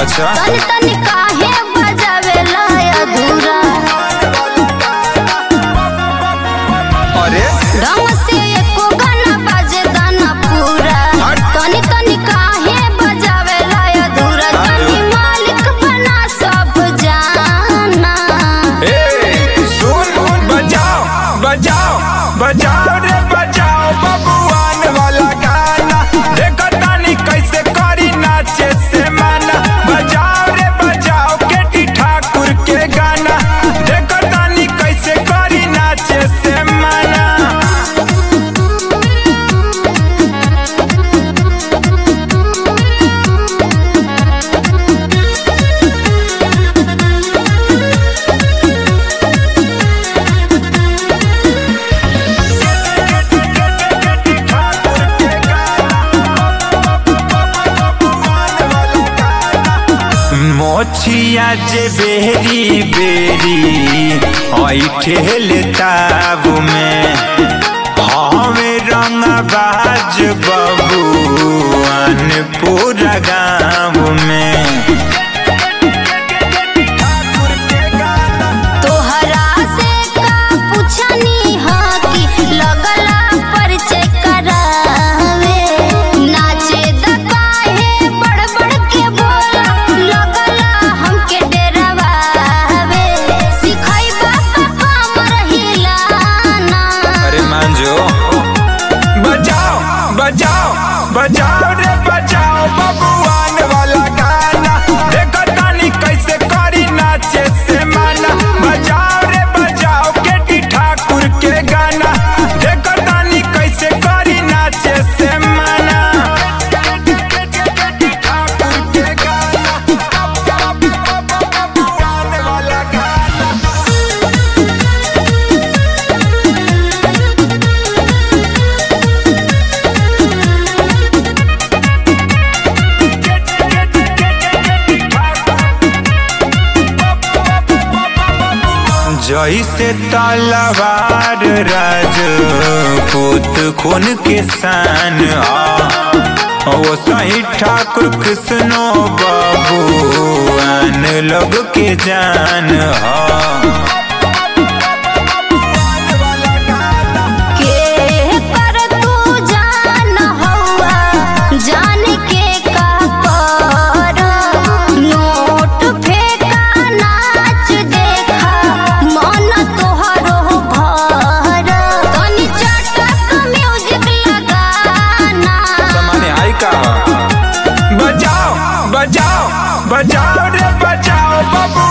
अच्छा तनी तनी काहे बजावेला अधूरा अरे ढंग से एको गाना बाजे गाना पूरा हट। तनी तनी काहे बजावेला अधूरा तनी मालिक बना सब जाना ए सुन बजाओ बजाओ बजाओ रे बजाओ बबुआन वाला गाना देखो तानी कैसे करी नाचे से माना बजाओ रे बजाओ केटी ठाकुर के गाना देखो तानी कैसे करी नाचे से माना मोछिया जे बेरी बेरी आई ठेल ताबू में हमें रंग बाज बबुआन पूरा गाँव में तोहरा से का पूछनी हा कि लगला परिचय करावे नाचे द काहे बड़ बड़ के बोला लगला हमके डरावे सिखैबा का कमर हिलाना अरे मान जो बजाओ बजाओ बजाओ रे बजाओ बबुआन वाला गाना देखो तानी कैसे करी नाचे से माना बजाओ रे बजाओ केटी ठाकुर के गाना देखो तानी कैसे करी नाचे से माना ठाकुर के गाना बबुआन वाला गाना जैसे तलवार राजपूत खून के सान आ वो सही ठाकुर कृष्णो बाबूआन लोग के जान हा के कर तू जान हौवा जान के का कर नोट फेंका नाच देखा मन तोहरो भर तनी चटक म्यूजिक लगाना माने आई का बजाओ बजाओ बजाओ रे बजाओ बबू